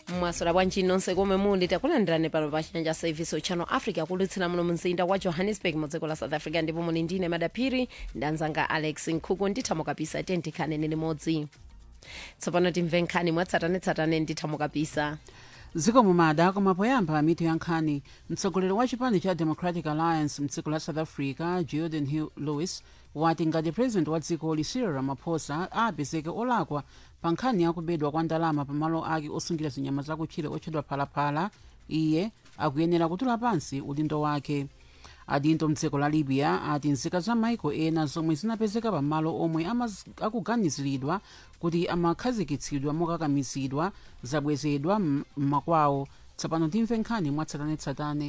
mwaswera bwanji nonse komwe muli takulandirani pano pa chanja service channel africa kulutsira muno mzinda wa johannesburg mu dziko la south africa ndipo muli ndine madaphiri ndanzanga alex nkhuku ndithamo kapisa tentikhaneni limodzi tsopano timve nkhani mwatsatanetsatane ndithamo kapisa dziko mumada koma poyamba mitu ya nkhani mtsogoleri wa chipani cha democratic alliance mdziko la south africa jordan hill lewis wati ngati president wa dzikoli cyril ramaphosa apezeke olakwa pa nkhani yakubedwa kwa ndalama pamalo ake osungira zinyama zakutchire otchedwa phalaphala iye akuyenera kutula pansi udindo wake adindo mdziko la libya ati nzika za maiko ena zomwe zinapezeka pamalo omwe amaz- akuganiziridwa kuti amakhazikitsidwa mokakamizidwa zabwezedwa m- m'makwawo tsopano timve nkhani mwatsatanetsatane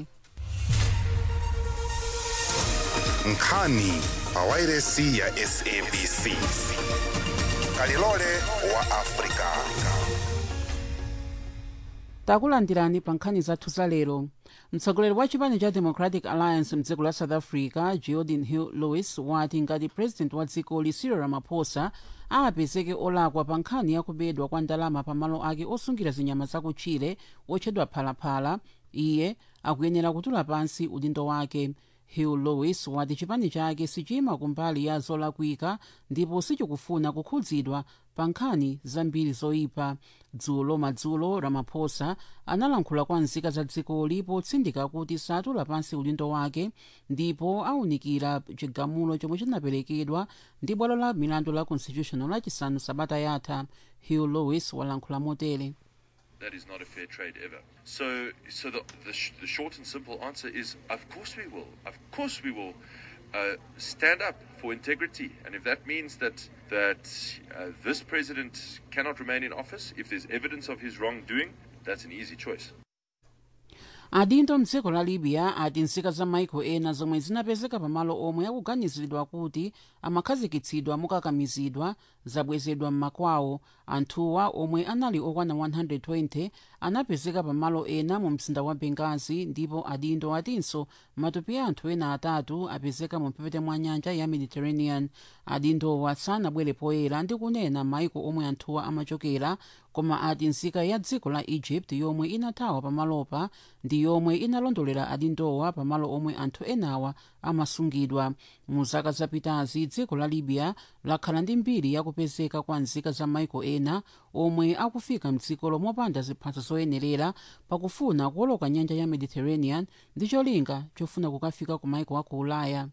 nkhani pawairesi ya sabc kalilole wa afrika takulandirani pa nkhani zathu za lero mtsogoleri wa chipani cha democratic alliance mdziko la south africa jordan hill lewis wati ngati president wa dzikoli cyril ramaphosa apezeke olakwa pa nkhani yakubedwa kwa ndalama pamalo ake osungira zinyama zakutchire otchedwa phalaphala iye akuyenera kutula pansi udindo wake hill lewis wati chipani chake sichima kumbali ya zolakwika ndipo sichikufuna kukhudzidwa pa nkhani zambiri zoyipa dzulo madzulo ramaphosa analankhula kwa nzika za dzikoli potsindika kuti satula pansi udindo wake ndipo awunikira chigamulo chomwe chinaperekedwa ndi bwalo la milandu la constitutional lachisanu sabata yatha hill lewis walankhula motere That is not a fair trade ever. So, so the, the, sh- the short and simple answer is, of course we will. Of course we will uh, stand up for integrity. And if that means that that uh, this president cannot remain in office, if there's evidence of his wrongdoing, that's an easy choice. adindo mdziko la libya ati nzika za maiko ena zomwe zinapezeka pamalo omwe akuganiziridwa kuti amakhazikitsidwa mokakamizidwa zabwezedwa m'makwawo anthuwa omwe anali okwana 120 anapezeka pamalo ena mu mzinda wa bengazi ndipo adindo atinso matupi a anthu ena atatu apezeka mu mphepete mwa nyanja ya mediterranean adindowa sanabwere poyera ndi kunena maiko omwe anthuwa amachokera koma ati nzika ya dziko la egypt yomwe inathawa pamalopa ndi yomwe inalondolera adindowa pamalo omwe anthu enawa amasungidwa mu zaka zapitazi dziko la libya lakhala ndi mbiri yakupezeka kwa nzika za maiko ena omwe akufika mdziko lomopanda ziphaso zoyenerera pakufuna kuwoloka nyanja ya mediterranean ndi cholinga chofuna kukafika ku maiko aku ulaya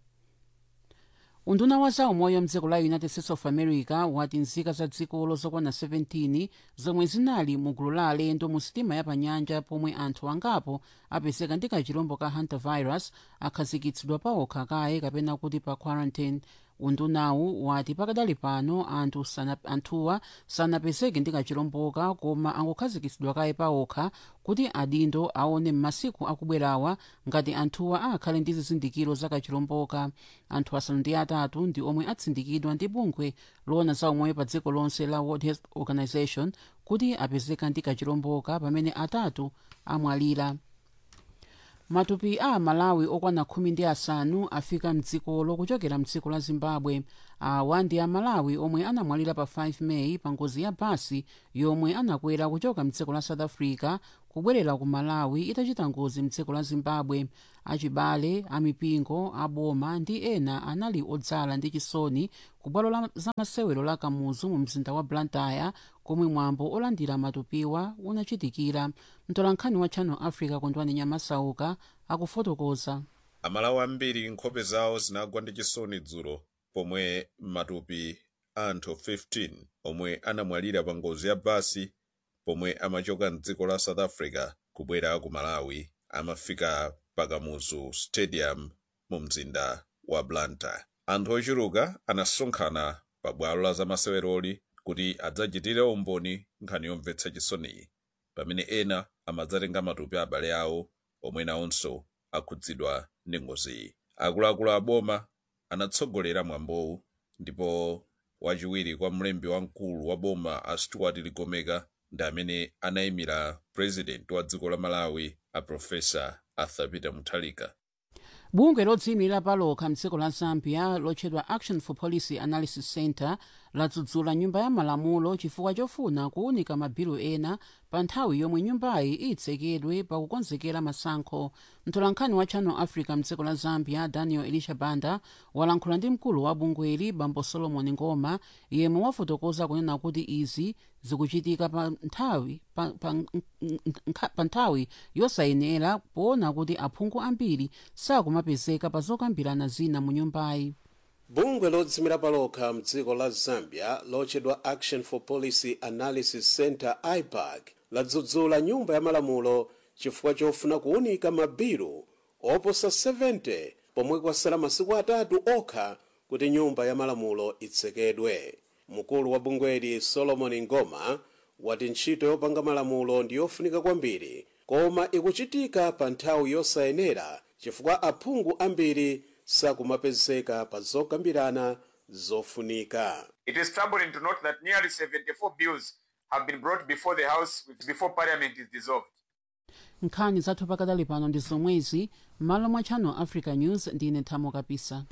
unduna wa zaumoyo mdziko la united states of america wati nzika za dzikolo zokwana 17 zomwe zinali mu gulu la alendo mu sitima yapanyanja pomwe anthu angapo apezeka ndi kachirombo ka hantavirus akhazikitsidwa paokha kaye kapena kuti pa quarantine undunawu wati pakadali pano anthu sana, anthuwa sanapezeke ndi kachiromboka koma angokhazikitsidwa kaye paokha kuti adindo aone m'masiku akubwerawa ngati anthuwa akhale ndi zizindikiro za kachiromboka anthu asanu ndi atatu ndi omwe atsindikidwa ndi bungwe loona za umoyo pa dziko lonse la world health organization kuti apezeka ndi kachiromboka pamene atatu amwalira matupi a malawi okwana khumi ndi asanu afika mdzikolo kuchokera mdziko la zimbabwe awa ndi amalawi omwe anamwalira pa 5 meyi pa ngozi ya basi yomwe anakwera kuchoka mdziko la south africa kubwerera ku malawi itachita ngozi mdziko la zimbabwe achibale amipingo aboma ndi ena anali odzala ndi chisoni ku bwalo la zamasewero la kamuzu mu mzinda wa blantyre komwe mwambo olandira matupiwa unachitikira mtolankhani wa channel africa kondwani nyamasauka akufotokoza amalawi ambiri nkhope zawo zinagwa ndi chisoni dzulo pomwe matupi anthu 15 omwe anamwalira pa ngozi ya basi pomwe amachoka mdziko la south africa kubwera ku malawi amafika pakamuzu stadium mu mzinda wa blantyre anthu ochuluka anasonkhana pa bwalo la zamaseweroli kuti adzachitire umboni nkhani yomvetsa chisoniyi pamene ena amadzatenga matupi abale awo omwe nawonso akhudzidwa ndi ngoziyi akuluakulu aboma anatsogolera mwambowu ndipo wachiwiri kwa mlembi wamkulu wa boma a stuart ligomeka ndi amene anayimira president wa dziko la malawi a profesa arthur peter mutharika bungwe lodziyimira palokha mdziko la zambia lotchedwa action for policy analysis center ladzudzula nyumba ya malamulo chifukwa chofuna kuwunika mabilu ena pa nthawi yomwe nyumbayi itsekedwe pakukonzekera masankho mtolankhani wa channel africa mdziko la zambia daniel elisha banda walankhula ndi mkulu wa bungweli bambo solomon ngoma yemwe wafotokoza kunena kuti izi zikuchitika pa nthawi pa, pa, nkha- pa nthawi yosayenera poona kuti aphungu ambiri sakumapezeka pa zokambirana zina mu nyumbayi bungwe lodzimira palokha mdziko la zambia lotchedwa action for policy analysis center ipac ladzudzula nyumba ya malamulo chifukwa chofuna kuwunika mabilu oposa 70 pomwe kwasala masiku atatu okha kuti nyumba ya malamulo itsekedwe mkulu wa bungweli solomon ngoma wati ntchito yopanga malamulo ndi yofunika kwambiri koma ikuchitika pa nthawi yosayenera chifukwa aphungu ambiri sakumapezeka pa zokambirana zofunika It is troubling to note that nearly 74 bills have been brought before the House before Parliament is dissolved. nkhani zathu pakadali pano ndi zomwezi m'malo mwa channel africa news ndine thamo kapisa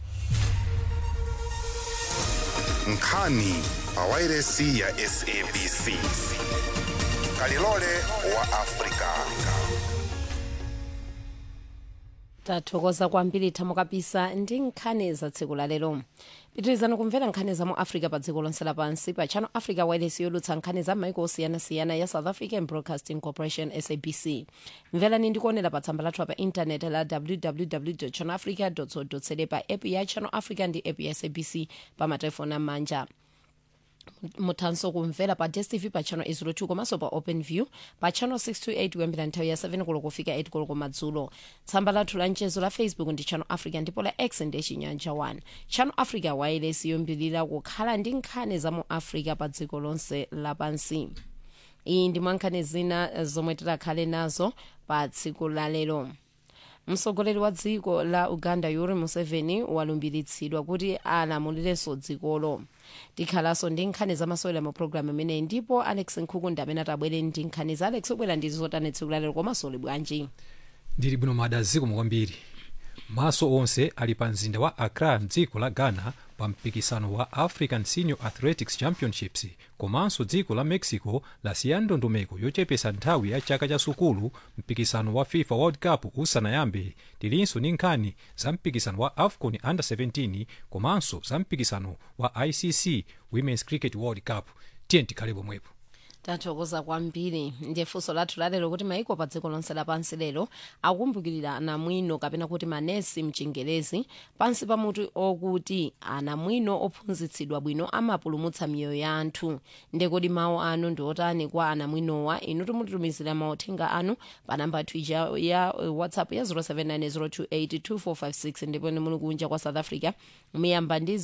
nkhani pa wairesi ya sabc kalilole wa afrika tathokoza kwambiri thamo kapisa ndi nkhani za tsiku la lero pitirizani kumvera nkhani za mu africa pa dziko lonse lapansi pa channel africa wireless yolutsa nkhani za maiko osiyanasiyana ya south african broadcasting corporation sabc mverani ndikuonera pa tsamba lathu pa intaneti la www channel africa co za pa app ya channel africa ndi app ya sabc pa matelefoni amanja muthanso kumvera pa dstv pa channel 02 komanso pa open view pa channel 628 kuyambira nthawi ya 7 koloko kufika 8 koloko madzulo tsamba lathu la mchezo la facebook ndi channel africa ndipo la x ndi chinyanja 1 channel africa wireless yombirira kukhala ndi nkhani za mu africa pa dziko lonse lapansi iyi ndi mwankhani zina zomwe tidakhale nazo pa tsiku la lero mtsogoleri wa dziko la uganda yoweri museveni walumbiritsidwa kuti alamulirenso dzikolo tikhalanso ndi nkhani zamasewera mu programu imeneyi ndipo alex nkhuku amene atabwere ndi nkhani za alex obwera ndi zotani tsiku lalero komanso uli bwanji ndili bwino mada zikomo kwambiri maso onse ali pa mzinda wa accra mdziko la ghana pa mpikisano wa african senior athletics championships komanso dziko la mexico lasiya ndondomeko yochepesa nthawi ya chaka cha sukulu mpikisano wa fifa world cup usanayambe tilinso ndi nkhani za mpikisano wa afcon under 17 komanso za mpikisano wa icc women's cricket world cup tiye tikhale pomwepo tathokoza kwambiri ndiye funso lathu lalero kuti maiko pa dziko lonse lapansi lero akumbukirira anamwino kapena kuti manesi mchingerezi pansi pa mutu okuti anamwino ophunzitsidwa bwino amapulumutsa miyoyo ya anthu ndekodi mawu anu ndi otani kwa anamwinowa inu timutitumizira mauthenga anu pa namba yathu ija ya uh, whatsapp ya 0790282456 ndipo muli kunja kwa south africa muyamba ndi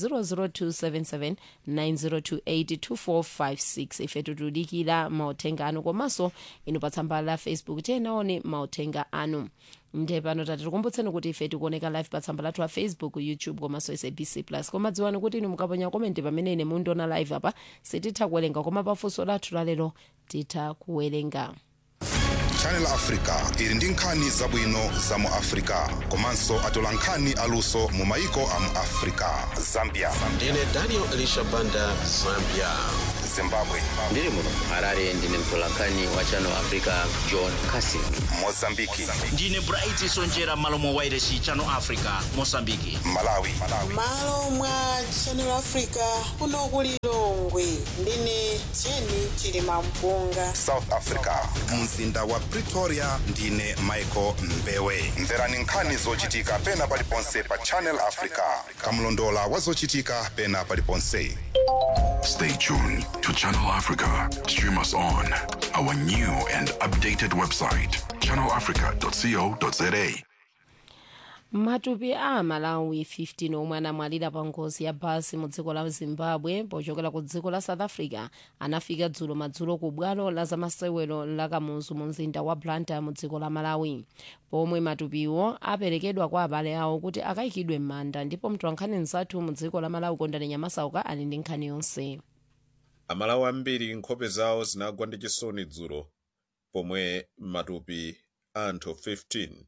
0027790282456 ife tikudikira mauthenga anu komanso inu pa tsamba la facebook tiyenaone mauthenga anu nde pano tati tikumbutseni kuti ife tikuoneka live pa tsamba lathu la facebook youtube komanso sabc plus koma dziwani kuti inu mukaponya komenti pamene ine mundiona live apa sititha kuwerenga koma pafunso lathu lalero titha kuwerenga channel africa ili ndi nkhani zabwino za mu africa komanso atola nkhani aluso mu maiko a mu africa zambia ndine daniel elisha banda zambia zimbabwe ndiri muno harare ndine mtolankhani wa channel africa john casing mozambiki ndine bright sonjera malo mwa wairesi channel africa mosambiki malawi malo mwa channel africa kuno kuli longwe ndine jeni chilima mpunga south africa mzinda wa pretoria ndine michael mbewe mverani nkhani zochitika pena paliponse pa channel africa kamlondola wa zochitika pena paliponse Stay tuned to Channel Africa. Stream us on our new and updated website, channelafrica.co.za. matupi a malawi 15 omwe anamwalira pa ngozi ya basi mu dziko la zimbabwe pochokera ku dziko la south africa anafika dzulo madzulo ku bwalo la zamasewero la kamuzu mu mzinda wa blantyre mu dziko la malawi pomwe matupiwo aperekedwa kwa abale awo kuti akayikidwe m'manda ndipo mtolankhani mzathu mu dziko la malawi kondani nyamasauka ali ndi nkhani yonse amalawi ambiri nkhope zawo zinagwa ndi chisoni dzulo pomwe matupi anthu 15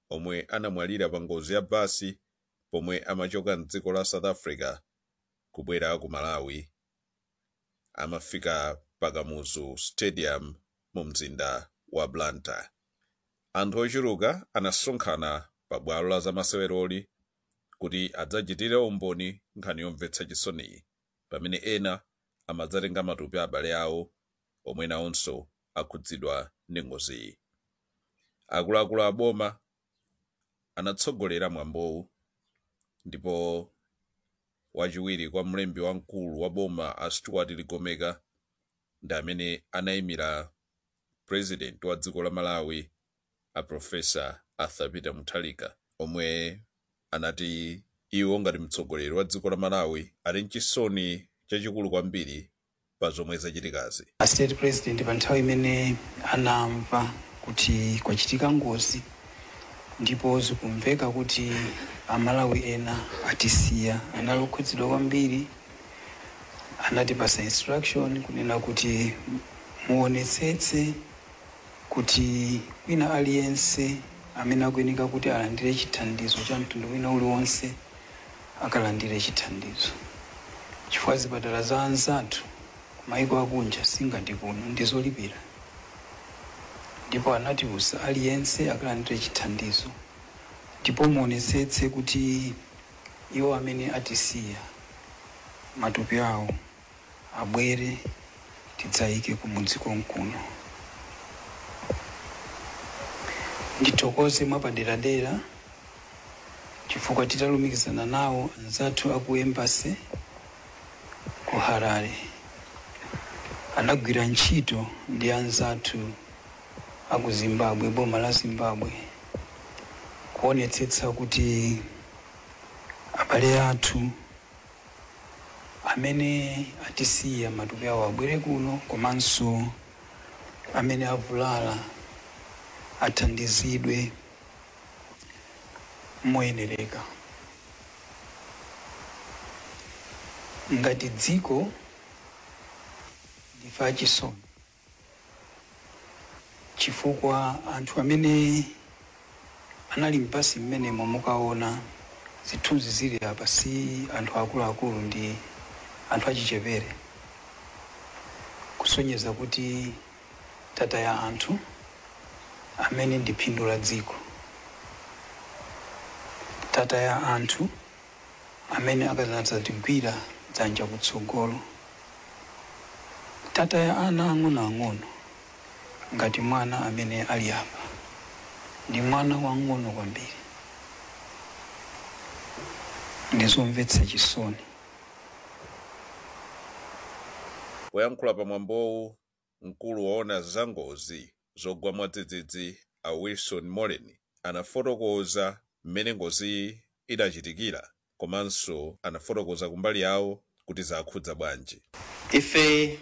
omwe anamwalira pa ngozi ya basi pomwe amachoka mdziko la south africa kubwera ku malawi amafika pakamuzu stadium mu mzinda wa blantyre anthu ochuluka anasonkhana pa bwalo la zamaseweroli kuti adzachitire umboni nkhani yomvetsa chisoniyi pamene ena amadzatenga matupi a abale awo omwe nawonso akhudzidwa ndi ngoziyi akuluakulu a boma anatsogolera mwambowu ndipo wachiwiri kwa mlembi wamkulu wa boma a stuart ligomeka ndi amene anayimira president wa dziko la malawi a profesa arthur peter mutharika omwe anati iwo ngati mtsogoleri wa dziko la malawi ali mchisoni chachikulu kwambiri pa zomwe zachitikazi a state president pa nthawi imene anamva kuti kwachitika ngozi ndipo zikumveka kuti amalawi ena atisiya anali okhudzidwa kwambiri anatipasa instruction kunena kuti muonetsetse kuti wina aliyense amene akuyeneka kuti alandire chithandizo cha mtundu wina uliwonse akalandire chithandizo chifukwa zipatala za anzathu kumayiko akunja singati kuno ndizolipira ndipo anatiuza aliyense akalandire chithandizo ndipo muonetsetse kuti iwo amene atisiya matupi awo abwere tidzayike kumudzi konkuno ndithokoze mwapaderadera chifukwa titalumikizana nawo anzathu aku embasi ku harare anagwira ntchito ndi anzathu aku zimbabwe boma la zimbabwe kuonetsetsa kuti abale athu amene atisiya matupi awo abwere kuno komanso amene avulala athandizidwe moyenereka ngati dziko ndife achisoni chifukwa anthu amene anali mpasi mmenemo mukaona zithunzi zili apa si anthu akuluakulu ndi anthu achichepere kusonyeza kuti tataya anthu amene ndi phindu la dziko tataya anthu amene akadzatigwira dzanja kutsogolo tataya ana ang'onoang'ono ngati mwana amene ali apa ndi mwana wang'ono kwambiri ndizomvetsa chisoni poyankhula pamwambowu mkulu waona zangozi zogwa mwadzidzidzi a wilson molen anafotokoza mmene ngozi idachitikira komanso anafotokoza kumbali yawo kuti zakhudza bwanji ife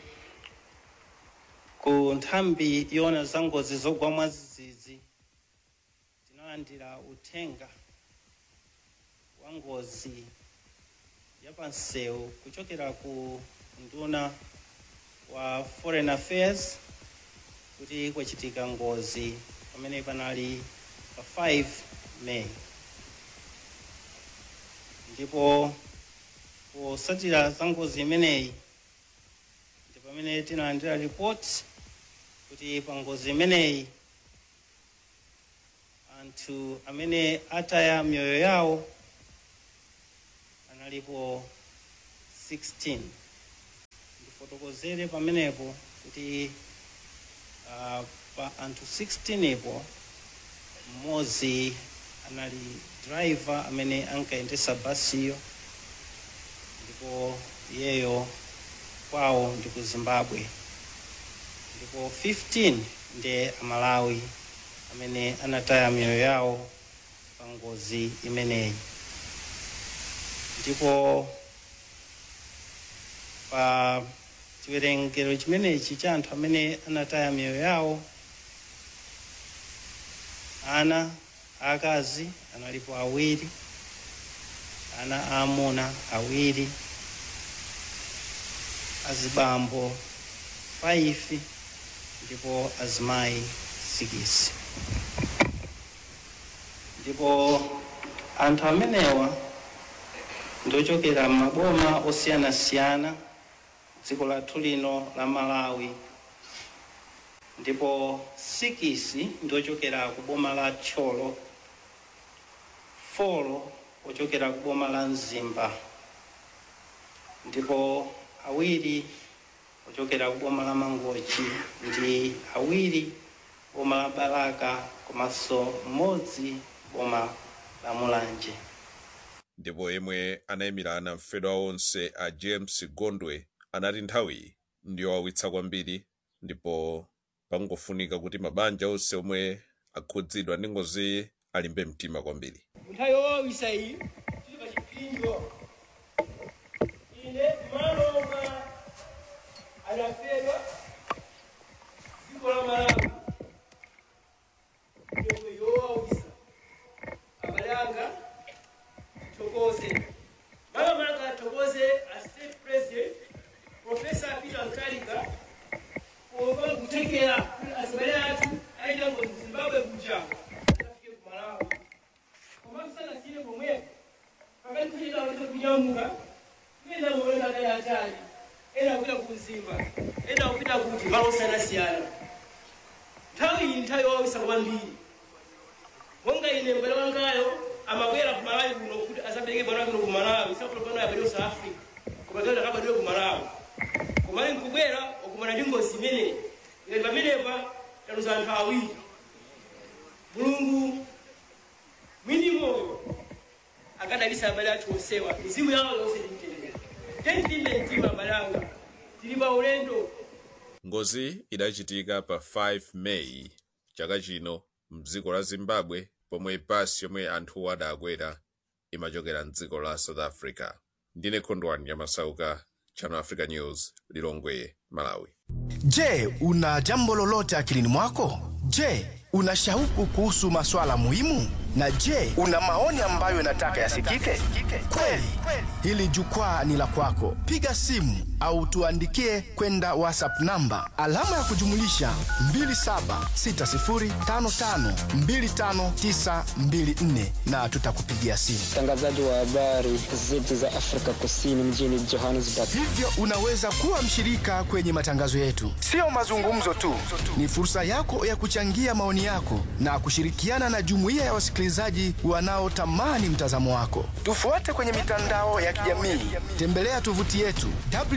ku nthambi yoona za ngozi zogwa mwadzidzidzi tinalandira uthenga wa ngozi yapansewu kuchokera ku nduna wa foreign affairs kuti kwachitika ngozi pamene panali pa 5 may ndipo posatira za ngozi imeneyi ndi pamene tinalandira ripoti kuti pa ngozi imeneyi anthu amene ataya miyoyo yawo analipo 16 ndifotokozere pamenepo kuti uh, pa anthu 16 ipo mmodzi anali driver amene ankayendesa basiyo ndipo iyeyo kwawo ndi ku zimbabwe ndipo 15 ndi amalawi amene anataya miyoyo yawo pa ngozi imeneyi ndipo pa chiwerengero chimenechi cha anthu amene anataya miyoyo yawo ana akazi analipo awiri ana aamuna awiri azibambo 5 ndipo azimayi 6 ndipo anthu amenewa ndiochokera m'maboma osiyanasiyana dziko lathu lino la malawi ndipo sikisi ndiochokera ku boma la tcholo folo ochokera ku boma la mzimba ndipo awiri ochokera ku boma la mangochi ndi awiri boma la balaka komanso mmodzi boma la mulanje ndipo yemwe anayimirana mfedwa onse a james gondwe anati nthawi ndiyowawitsa kwambiri ndipo pangofunika kuti mabanja onse omwe akhudzidwa ndi ngozi alimbe mtima kwambiri nthawi yowawisa iyi tili pa chipinjo ine malo omwe adafedwa dziko la malawi yomwe yowawisa abale anga tithokoze malo manga athokoze a state president professor peter mkalika kuva kutekera kuti azibale athu aita ngozi zimbabwe kuja afike ku malawi koma kusanasire pomwepo pakati kuchita kuti kunyamuka kuyenda muolenda atali atali ena kupita ku mzimba ena kupita kuti malo osiyanasiyana nthawi iyi nthawi yowawisa kwambiri monga ine mbale wangayo amabwera ku malawi kuno kuti asabereke bwana kuno ku malawi sakuti bwana yabadwe south africa koma tena akabadwe ku malawi koma ali nkubwera okumana ndi ngozi imeneyi ngati pamenepa taluza anthu awiri mulungu mwini moyo akadalisa abale athu onsewa mizimu yawo yonse timtendere tentilimbe mtima abale anga tili pa ulendo ngozi idachitika pa 5 meyi chaka chino mdziko la zimbabwe pomwe basi yomwe anthu adakwera imachokera mdziko la south africa ndine khondwani yamasauka channel africa news lilongwe malawi Je, una jambo lolote akilini mwako? Je, una shauku kuhusu maswala muhimu? Na je, una maoni ambayo unataka yasikike? Kweli, hili jukwaa ni la kwako. Piga simu au tuandikie kwenda WhatsApp namba alama ya kujumulisha 2760552594 na tutakupigia simu. mtangazaji wa habari zetu za Afrika Kusini mjini Johannesburg. Hivyo unaweza kuwa mshirika kwenye matangazo yetu. Sio mazungumzo tu, ni fursa yako ya kuchangia maoni yako na kushirikiana na jumuiya ya wasikilizaji wanaotamani mtazamo wako. Tufuate kwenye mitandao ya kijamii, tembelea tovuti yetu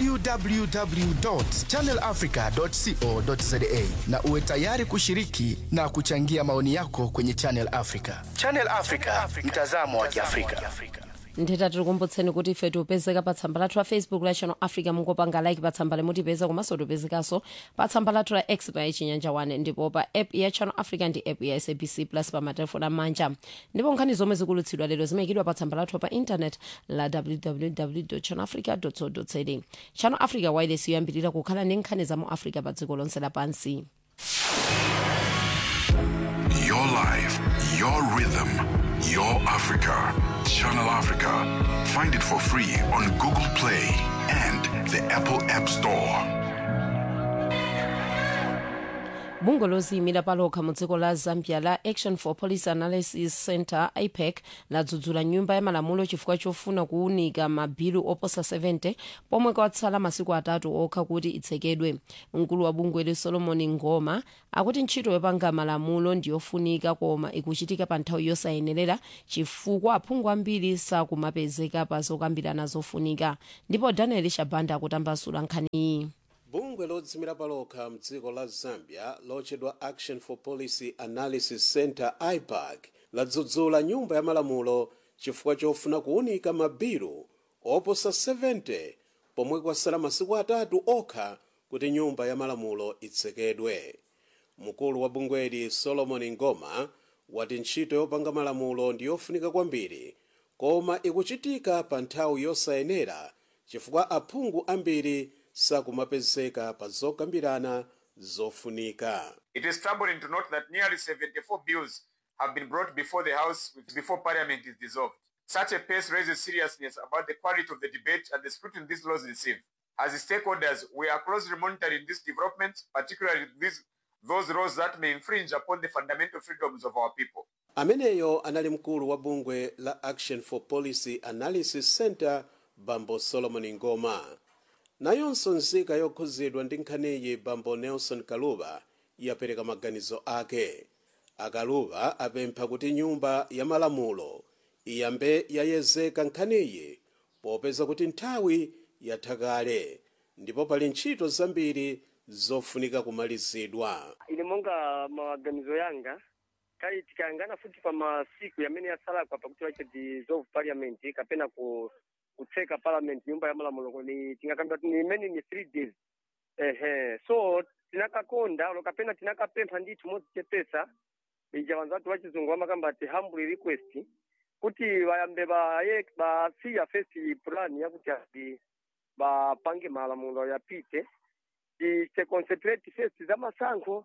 www.channelafrica.co.za na uwe tayari kushiriki na kuchangia maoni yako kwenye Channel Africa. Channel Africa, mtazamo wa Kiafrika. nditati tikumbutseni kuti ife tipezeka pa tsamba lathu la facebook la channel africa mungopanga like pa tsamba limutipeza komanso tipezekanso pa tsamba lathu la x pa chinyanja 1 ndipo pa app ya channel africa ndi app ya sabc plus pa matelefoni amanja ndipo nkhani zomwe zikulutsidwa lero zimayikidwa pa tsamba lathu pa intanet la www channel africa co za channel africa wireless yoyambirira kukhala ndi nkhani za mu africa pa dziko lonse lapansi Your life, your rhythm, your Africa. Channel Africa. Find it for free on Google Play and the Apple App Store. bungwe loziyimira palokha mu dziko la zambia la action for policy analysis center ipac ladzudzula nyumba ya malamulo chifukwa chofuna kuwunika mabilu oposa 70 pomwe kwatsala masiku atatu okha kuti itsekedwe mkulu wa bungweli solomon ngoma akuti ntchito yopanga malamulo ndiyofunika koma ikuchitika pa nthawi yosayenerera chifukwa aphungu ambiri sakumapezeka pa zokambirana zofunika ndipo daniel shabanda akutambasula nkhaniyi bungwe lodzimira palokha mdziko la zambia lotchedwa action for policy analysis center ipac ladzudzula nyumba ya malamulo chifukwa chofuna kuwunika mabilu oposa 70 pomwe kwasala masiku atatu okha kuti nyumba ya malamulo itsekedwe mkulu wa bungweli solomon ngoma wati ntchito yopanga malamulo ndi yofunika kwambiri koma ikuchitika pa nthawi yosayenera chifukwa aphungu ambiri sakumapezeka pa zokambirana zofunika It is troubling to note that nearly 74 bills have been brought before the House before Parliament is dissolved. Such a pace raises seriousness about the quality of the debate and the scrutiny these laws receive. As stakeholders, we are closely monitoring this development, particularly these, those laws that may infringe upon the fundamental freedoms of our people. ameneyo anali mkulu wa bungwe la action for policy analysis center bambo solomon ngoma nayonso nzika yokhuzidwa ndi nkhaniyi bambo nelson kaluba yapereka maganizo ake akaluba apempha kuti nyumba ya malamulo iyambe yayezeka nkhaniyi popeza kuti nthawi yatha kale ndipo pali ntchito zambiri zofunika kumalizidwa ine monga maganizo yanga kai tikayangana futi pa masiku yamene yasalakwa pakuti wache dissolve parliament kapena ku kutseka parliament nyumba ya malamulo ni tingakamba kuti ni imene ni three days ehe so tinakakonda olo kapena tinakapempha ndithu modzichepesa ija vanhu vati vachizungu vamakamba ati humble request kuti vayambe vaye vasiya first plan yakuti ati vapange malamulo yapite tise concentrate first za masankho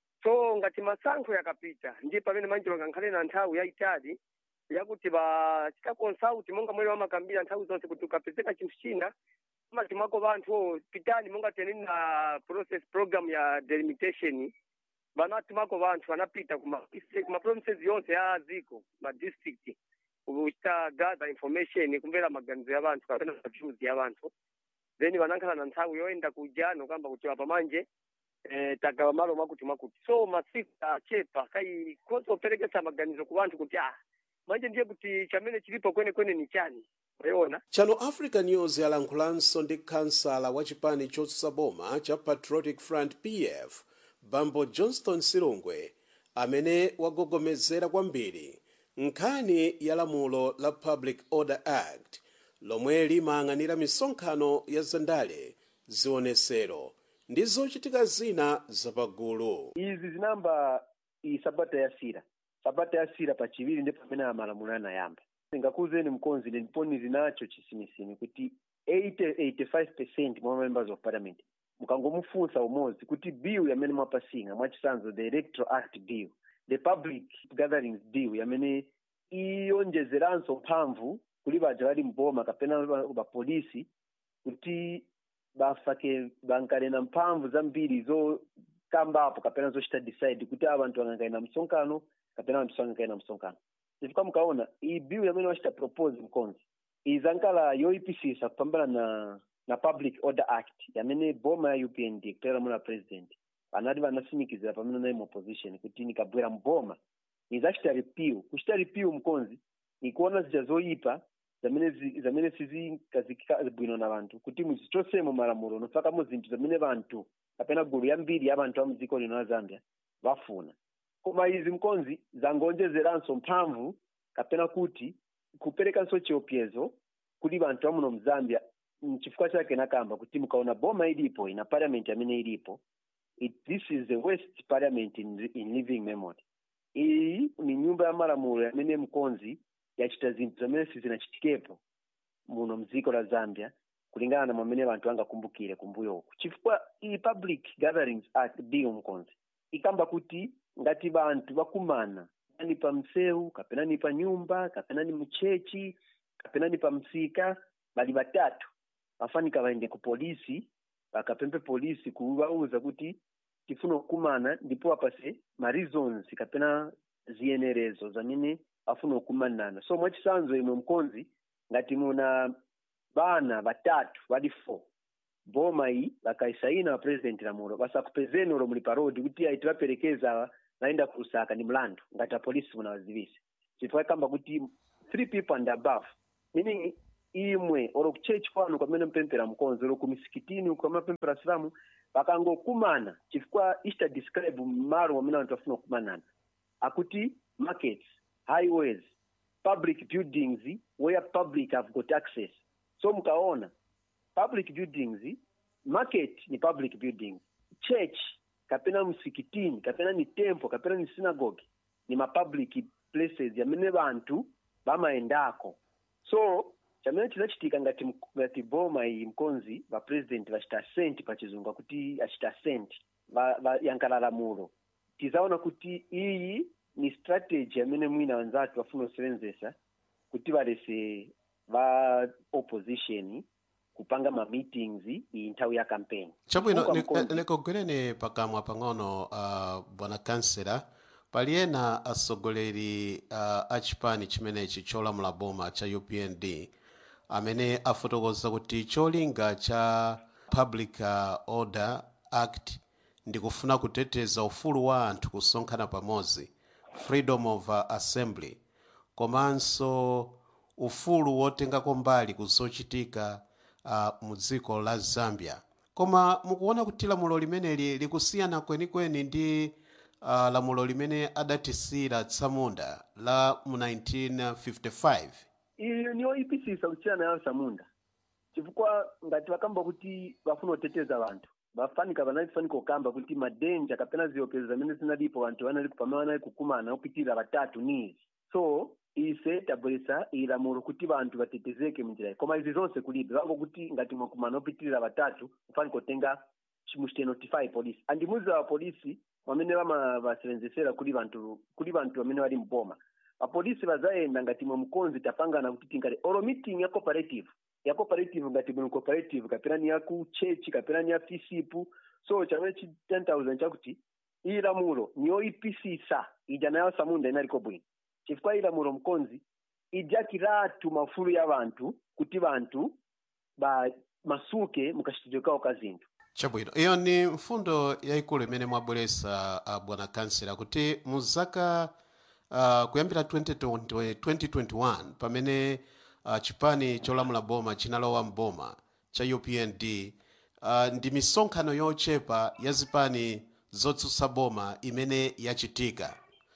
so ngati masankho yakapita ndiye pamene manje vangankhale na nthawi yayitali yakuti vachita consult monga mwene vamakambira nthawi zonse kuti ukapezeka chinthu china amati mwako vanthu o pitani monga teneni na process program ya delimitation vanati mako vanthu vanapita kuma kuma provinces yonse ya dziko ma district kuchita gather information kumvera maganizo ya vanthu kapena views ya vanthu then vanakhala na nthawi yoenda kujano kamba kuti apa manje eh, tagawa malo mwakuti mwakuti so masiku achepa kai konse operekesa maganizo ku vanthu kuti ah manje ndiye kuti chamene chilipo kwenekwene ni chani wayiona channel africa news yalankhulanso ndi kansala wa chipani chotsutsa boma cha patriotic front pf bambo johnston silungwe amene wagogomezera kwambiri nkhani ya lamulo la public order act lomwe limayang'anira misonkhano ya zandale zionesero ndi zochitika zina zapagulu izi zinamba iyi sabata yasira sabata yasira pachiviri ndipo pamene amalamulo anayamba ndingakuuzeni mkonzi ndiponi zinacho chisimisimi kuti 80-85 mwa members of parliament mukangomufunsa umodzi kuti bill yamene mwapasinga mwachisanzo the electoral act bill the public gatherings bill yamene iyonjezeranso mphamvu kuli baja bali mboma kapena bapolisi kuti bafake bankalena mphamvu zambiri zokambapo kapena zochita decide kuti abantu angankaena msonkhano kapena anthu sangankaena msonkhano chifukwa mukaona iyi bill yamene wachita propose mkonzi izankala yoyipisisa kupambana na na public order act yamene boma ya upnd kutera muna president anati vanasimikizira pamene nayi opposition kuti nikabwera mboma nizachita repeal kuchita repeal mkonzi nikuona zija zoyipa zamene zi- zamene sizikazikika bwino na vanthu kuti muzichosemo malamulo nofakamo zinthu zamene vanthu kapena gulu yambiri ya vanthu a mdziko lino la zambia vafuna koma izi mkonzi zangonjezeranso mphamvu kapena kuti kuperekanso chiopsezo kuli vanthu amuno mzambia mchifukwa chake nakamba kuti mukaona boma ilipo ina parliament amene ilipo it, this is the worst parliament in, in living memory iyi ni nyumba ya malamulo yamene mkonzi yachita zinthu zamene sizinachitikepo muno mdziko la zambia kulingana na mwamene vanthu angakumbukire kumbuyo uku chifukwa iyi public gatherings act bill mkonzi ikamba kuti ngati vanthu vakumana ni pa msewu kapena ni pa nyumba kapena ni mchechi kapena ni pa msika bali batatu vafanika vaende ku polisi vakapempe polisi kuvauza kuti tifuna kukumana ndipo apase ma reasons kapena ziyenerezo zamene afuna kukumanana so mwachisanzo imwe mkonzi ngati muna bana batatu bali four boma iyi vakaisaina wa president lamulo vasakupezeni ulo muli parodi kuti aiti vaperekeza vaenda kusaka ni mlandu ngati apolisi munawazivisa chifukwa kamba kuti three people and above meaning imwe olo kuchechi kwanu kwamene mpempera mkonzi olo kumisikitini uko amapempera silamu vakangokumana chifukwa ichita describe malo mwamene anthu afuna kukumanana akuti markets highways public buildings where public have got access so mkaona public buildings market ni public building church kapena msikitini kapena ni temple kapena ni synagogue ni mapublic places yamene vanthu vamaendako so chamene chinachitika ngati mk- ngati boma iyi mkonzi vapresident vachita assent pachizungu akuti achita assent vayankala lamulo tizaona kuti iyi ni strategy yamene mwina wanzatu vafuna kusevenzesa kuti valese va opposition kupanga ma meetings iyi nthawi ya campaign chabwino Kuka ni- mkonzi. nikogwereni pakamwa pang'ono uh, bwana kansela pali ena atsogoleri uh, a chipani chimenechi cholamula boma cha upnd amene afotokoza kuti cholinga cha public uh, order act ndikufuna kuteteza ufulu wa anthu kusonkhana pamodzi freedom of uh, assembly komanso ufulu wotengako mbali kuzochitika uh, mu dziko la zambia koma mukuona kuti lamulo limeneli likusiyana kwenikweni ndi uh, lamulo limene adatisira tsamunda la mu 1955 iyo niyo ipisisa kusiyana nayo samunda chifukwa ngati vakamba kuti vafuna kuteteza vanthu vafanika vanalifanika kukamba kuti madenja kapena ziopsezo zamene zinalipo vanthu vanali pamene vanali kukumana kupitirira vatatu nizi so ise tabweresa ilamulo kuti vanthu vatetezeke munjira iyi koma izi zonse kulibe vangokuti ngati mwakumana opitirira vatatu kufanika kutenga muchitenotify polisi andimuziwa polisi wamene vamavasevenzesera kuli vanthu kuli vanthu vamene vali mboma apolisi vazayenda ngati mwe mkonzi tapangana kuti tingati oro meeting ya cooperative ya cooperative ngati mwe cooperative kapena ni ya ku chechi kapena ni ya fisipu so chamene chi 10000 chakuti iyi lamulo niyo ipisisa ija nayo samunda inaliko bwino chifukwa iyi lamulo mkonzi ijakiratu mafulu ya vanthu kuti vanthu ba masuke mukachitidwe kawo ka zinthu chabwino iyo ni mfundo yayikulu imene mwabweresa uh, bwana kansela kuti mu zaka uh, kuyambira 2020 2021 pamene uh, chipani cholamula boma chinalowa mboma cha upnd uh, ndi misonkhano yochepa ya zipani zotsutsa boma imene yachitika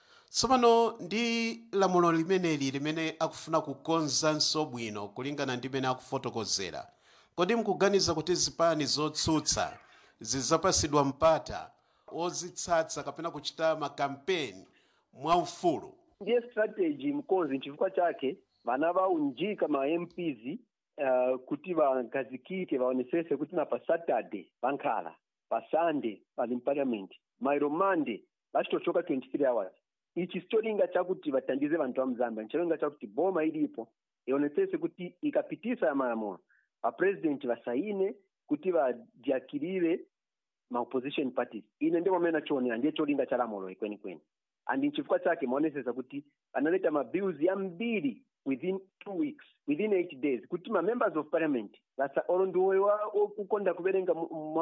tsopano ndi lamulo limeneli limene akufuna kukonzanso bwino kulingana ndi imene akufotokozera kodi mkuganiza kuti zipani zotsutsa zidzapasidwa mpata ozitsatsa kapena kuchita makampeni mwaufulu ndiye strategy mkonzi nchifukwa chake vana vaunjika ma mps uh, kuti vagazikike vaonesese kuti na pa saturday vankhala pa sunday pali mpaliament mairo monday vachitochoka 23 hours ichi sicholinga chakuti vatandize vanthu va mzambia ncholinga chakuti boma ilipo ionesese kuti ikapitisa ya malamulo vapresident vasaine kuti vajakirire ma opposition parties ine ndimo mene nachionera ndiye cholinga cha lamulo ikwenikweni and nchifukwa chake maonesesa kuti analeta mabills yambiri within two weeks within eight days kuti ma members of parliament vasa olo ndiwowa ukukonda kuverenga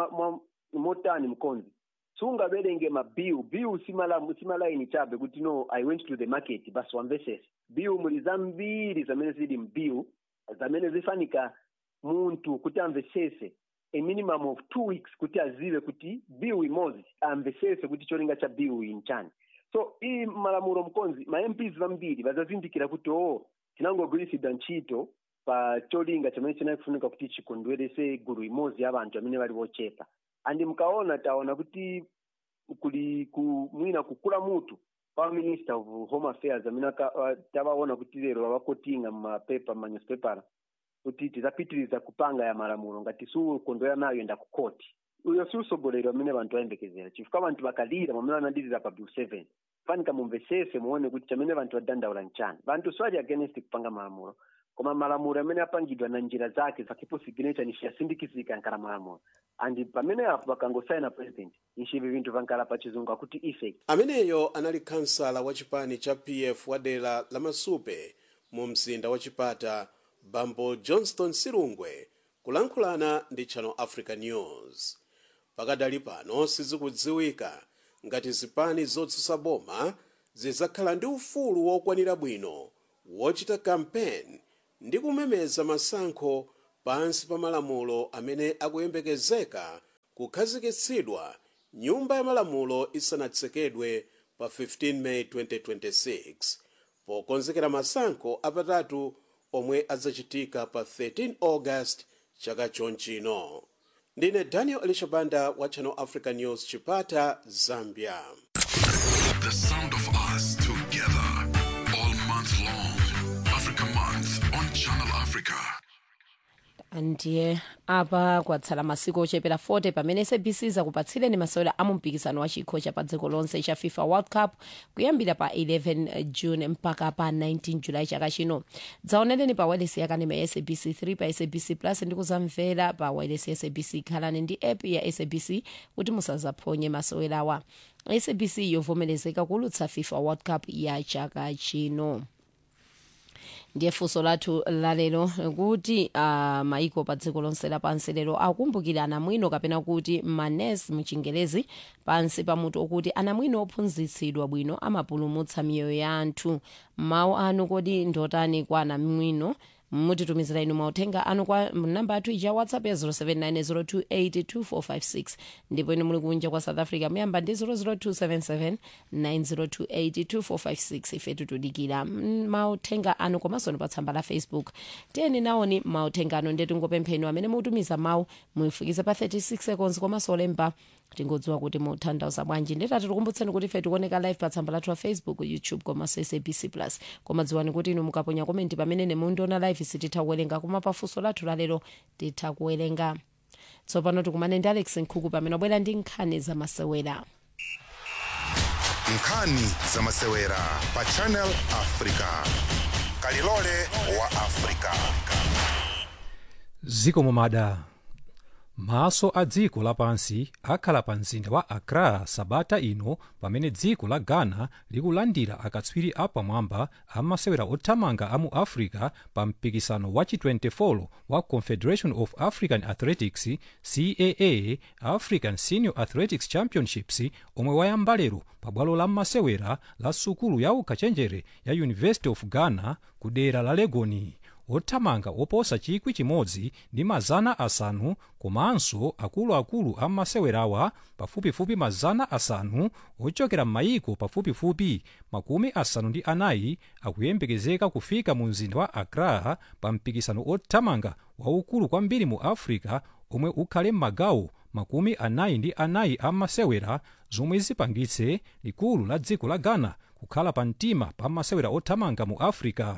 motani mkonzi sungaverenge mabill bill simalaini chabe kuti no i went to the market basi wamvesese bill muli zambiri zamene zili mbill zamene zifanika munthu kuti amvesese a minimum of two weeks kuti azive kuti bill imodzi amvesese kuti cholinga cha bill iyi nchani so iyi malamulo mkonzi ma mps vambiri vazazindikira kuti o tinangogwiritsidwa ntchito pa cholinga chamene chinakufunika kuti chikondwerese gulu imodzi ya vanthu amene vali vochepa andi mkaona taona kuti kuli ku mwina kukula mutu pa minister of home affairs amene uh, tavaona kuti lero vavakotinga mumapepa manyuspepera kuti tidzapitiriza kupanga ya malamulo ngati siukondwera nayo enda ku koti uyo si usogoleri amene vanthu ayembekezera chifukwa vanthu vakalira pamene vanadiriza pa bill seven fanika mumvesese muone kuti chamene vanthu vadandaula nchani vanthu siwali against kupanga malamulo koma malamulo amene apangidwa na njira zake zakipo signature nishiyasindikizika yankhala malamulo andi pamene apo pakangosaina president nchivi vinthu vankhala pa chizungu akuti effect ameneyo anali kansala wa chipani cha pf wa dera la masupe mu mzinda wa chipata bambo johnston silungwe kulankhulana ndi channel africa news pakadali pano sizikudziwika ngati zipani zotsutsa boma zidzakhala ndi ufulu wokwanira bwino wochita kampeni ndi kumemeza masankho pansi pa malamulo amene akuyembekezeka kukhazikitsidwa nyumba ya malamulo isanatsekedwe pa 15 meyi 2026 pokonzekera masankho apatatu omwe adzachitika pa 13 august chaka chonchino ndine daniel elishabanda wa channel africa news chipata zambia The sound of us together all month long. Africa Month on Channel Africa. ndiye apa kwatsala masiku ochepera 40 pamene sabc zakupatsireni masewera a mumpikisano wa chikho cha pa dziko lonse cha fifa world cup kuyambira pa 11 june mpaka pa 19 julayi chaka chino dzaonereni pa wailesi yakanema ya sabc 3 pa sabc plus ndi kuzamvera pa wailesi ya sabc khalani ndi app ya sabc kuti musazaphonye masewerawa sabc yovomerezeka kulutsa fifa world cup ya chaka chino ndiye funso lathu lalero kuti uh, maiko pa dziko lonse lapansi lero akumbukira anamwino kapena kuti manes mchingerezi pansi pamutu okuti anamwino ophunzitsidwa bwino amapulumutsa miyoyo ya anthu mawu anu kodi ndotani kwa anamwino mutitumizira inu mauthenga anu kwa namba yathu ija whatsapp ya 0790282456 ndipo inu muli kunja kwa south africa muyamba ndi 0027790282456 ife tutudikira mauthenga anu komanso pa tsamba la facebook tiyeni nawoni mauthenga anu ndi tingopempheni amene mutumiza mawu muifukize pa 36 seconds komanso olemba tingodziwa kuti mutanthauza bwanji nditati tikumbutseni kuti ife tikuoneka live pa tsamba lathu la facebook youtube komanso sabc plus koma dziwani kuti inu mukaponya komenti pamene mundiona live sititha kuwerenga koma pafunso lathu lalero titha kuwerenga tsopano tikumane ndi alex nkhuku pamene wabwera ndi nkhani zamasewera nkhani zamasewera pa channel africa kalilole wa africa ziko mumada maso a dziko lapansi akhala pa mzinda wa accra sabata ino pamene dziko la ghana likulandira akatswiri apamwamba amasewera othamanga a mu africa pa mpikisano wa chi-24 wa confederation of african athletics caa african senior athletics championships omwe wayamba lero pa bwalo la masewera la sukulu ya ukachenjere ya university of ghana ku dera la legoni othamanga oposa chikwi chimodzi ndi mazana asanu komanso akuluakulu a masewerawa pafupifupi mazana asanu ochokera m'mayiko pafupifupi makumi asanu ndi anayi akuyembekezeka kufika mu mzinda wa accra pa mpikisano othamanga waukulu kwambiri mu africa omwe ukhale m'magawo makumi anayi ndi anayi a masewera zomwe zipangitse likulu la dziko la ghana kukhala pa mtima pa masewera othamanga mu africa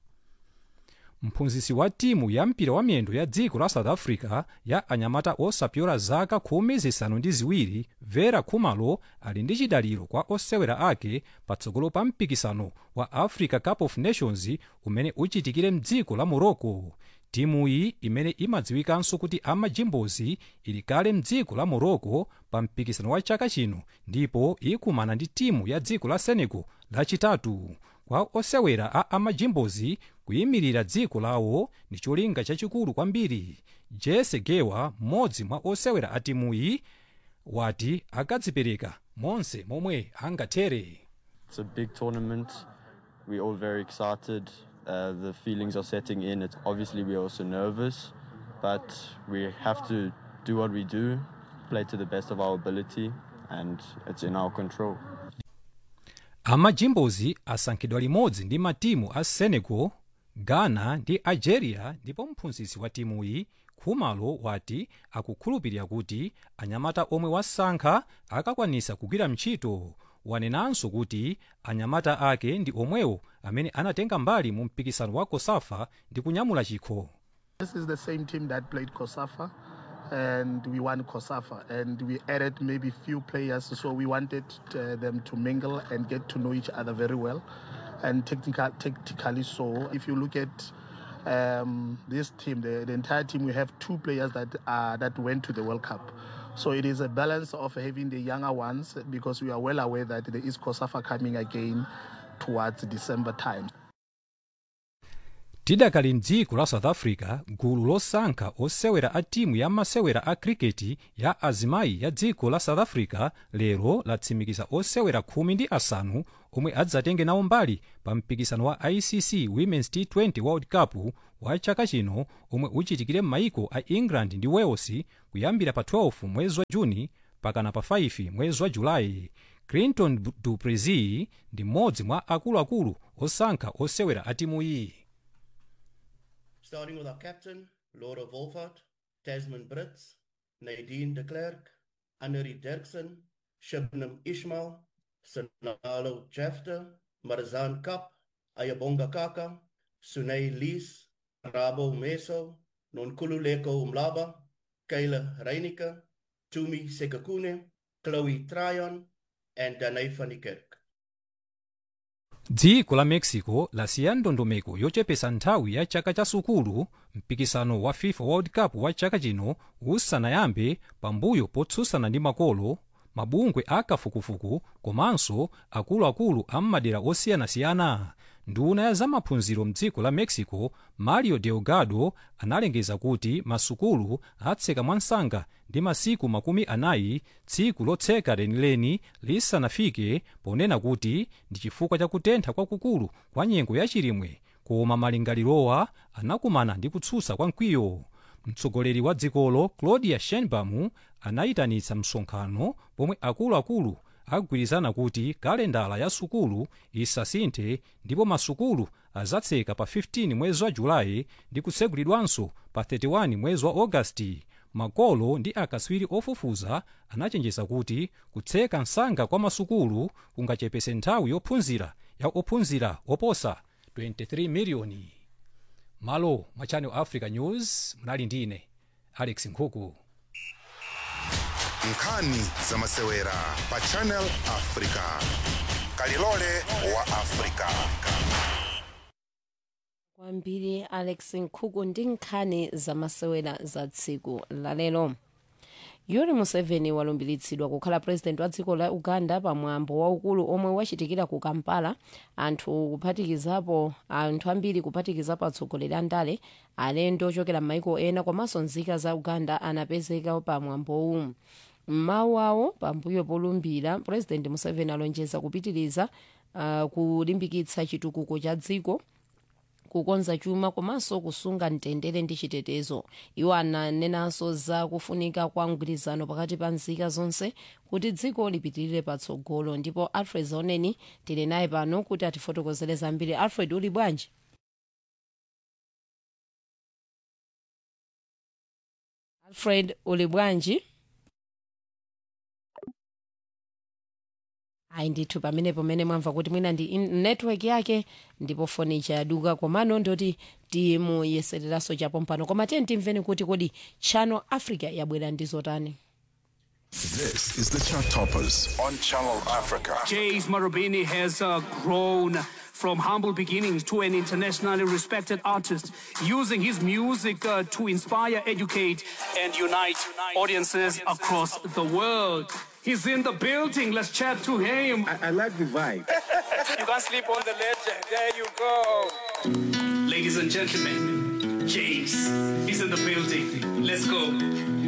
mphunzitsi wa timu ya mpira wa miyendo ya dziko la south africa ya anyamata osapyola zaka khumi zisanu ndi ziwiri vera khumalo ali ndi chidaliro kwa osewera ake patsogolo pa mpikisano wa africa cup of nations umene uchitikire mdziko la morocco timuyi imene imadziwikanso kuti amajimbozi ili kale mdziko la morocco pa mpikisano wa chaka chino ndipo ikumana ndi timu ya dziko la senegal lachitatu kwa osewera a amajimbozi kuyimirira dziko lawo ndi cholinga chachikulu kwambiri jesse gewa mmodzi mwa osewera a timuyi wati akadzipereka monse momwe angathere It's a big tournament. We're all very excited. Uh, the feelings are setting in. It's obviously we're also nervous, but we have to do what we do, play to the best of our ability, and it's in our control. amajimbozi asankhidwa limodzi ndi matimu a senegal ghana ndi algeria ndipo mphunzitsi wa timuyi khumalo wati akukhulupirira kuti anyamata omwe wasankha akakwanisa kugwira ntchito wanenanso kuti anyamata ake ndi omwewo amene anatenga mbali mu mpikisano wa kosafa ndi kunyamula chikho This is the same team that played Kosafa, and we won Kosafa, and we added maybe few players, so we wanted uh, them to mingle and get to know each other very well, and technical, tactically so. If you look at um, this team, the, the entire team, we have two players that uh, that went to the World Cup. So it is a balance of having the younger ones because we are well aware that there is Kosafa coming again towards December time. tidakali mdziko la south africa gulu losankha osewera a timu ya masewera a kriketi ya azimayi ya dziko la south africa lero latsimikiza osewera khumi ndi asanu omwe adzatenge nawo mbali pa mpikisano wa icc women's t20 world cup wa chaka chino omwe uchitikire m'mayiko a england ndi wales kuyambira pa 12 mwezi wa juni pakana pa 5 mwezi wa julayi clinton du plessis ndi mmodzi mwa akuluakulu osankha osewera a timuyi starting with our captain, Laura Wolfhard, Tasman Brits, Nadine de Klerk, Annerie Dirksen, Shibnam Ishmael, Sinalo Jefter, Marzan Kap, Ayabonga Kaka, Sunay Lees, Rabo Meso, Nonkululeko Umlaba, Kayla Reinicke, Tumi Sekakune, Chloe Tryon, and Danai van die Kerk. dziko la mexico lasiya ndondomeko yochepesa nthawi ya chaka cha sukulu mpikisano wa fifa world cup wa chaka chino usanayambe pambuyo potsutsana ndi makolo mabungwe akafukufuku komanso akuluakulu a m'madera osiyanasiyana nduna ya zamaphunziro mdziko la mexico mario delgado analengeza kuti masukulu atseka mwansanga ndi masiku makumi anayi tsiku lotseka lenileni lisanafike ponena kuti ndi chifukwa cha kutentha kwakukulu kwa nyengo yachilimwe koma malingalirowa anakumana ndi kutsutsa kwa mkwiyo mtsogoleri wa dzikolo claudia sheinbaum anayitanitsa msonkhano pomwe akuluakulu agwirizana kuti kalendala ya sukulu isasinthe ndipo masukulu azatseka pa 15 mwezi wa julayi ndi kutsekulidwanso pa 31 mwezi wa ogasiti makolo ndi akatswiri ofufuza anachenjeza kuti kutseka msanga kwa masukulu kungachepese nthawi yophunzira ya ophunzira oposa 23 miliyoni malo mwa channel africa news mnali ndine alex nkhuku nkhani zamasewera pa channel africa kalilole wa africa kwambiri alex nkhuku ndi nkhani zamasewera za tsiku lalero yoweri museveni walumbiritsidwa kukhala president wa dziko la uganda pamwambo waukulu omwe wachitikira ku kampala anthu kuphatikizapo anthu ambiri kuphatikizapo atsogoleri andale alendo ochokera m'maiko ena komanso nzika za uganda anapezeka pamwambowu mmawu awo pambuyo polumbira president museveni alonjeza kupitiriza uh, kulimbikitsa chitukuko cha dziko kukonza chuma komanso kusunga mtendere ndi chitetezo iwo ananenanso za kufunika kwa mgwirizano pakati pa nzika zonse kuti dziko lipitirire patsogolo ndipo alfred zaoneni tili naye pano kuti atifotokozere zambiri alfred uli bwanji alfred uli bwanji ayi ndithu pamenepo mene mwamva kuti mwina ndi in- network yake ndipo foni chayaduka komano ndoti timuyesereranso chapompano koma tiye timveni kuti kodi channel africa yabwera ndi zotani This is the Chart Toppers on Channel Africa. James Marubeni has uh, grown from humble beginnings to an internationally respected artist, using his music uh, to inspire, educate, and unite audiences across the world. He's in the building. Let's chat to him. I, like the vibe. you can't sleep on the legend. There you go. Ladies and gentlemen, James is in the building. Let's go.